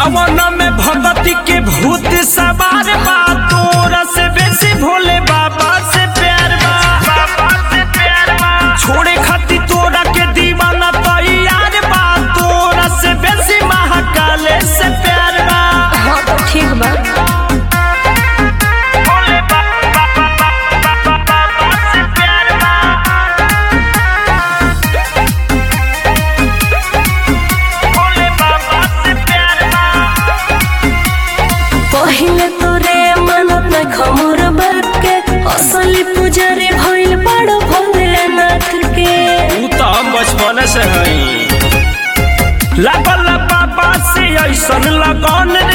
सावन में भगती के भूत सवार बा तोरा से बेसी भोले बाबा से प्यार बा बाबा से प्यार बा छोड़े खातिर तोरा के दीवाना तैयार बा तोरा से बेसी महाकाल से प्यार बा हाँ तो ठीक बा भोले बाबा बाबा से प्यार बा भोले बाबा से प्यार बा पहिले तोरे मानत न खमोर बात के असली पुजारी भइल बड़ भोलेनाथ के तू तो हम बचपन से हई लागल बाबा से ऐसन लगन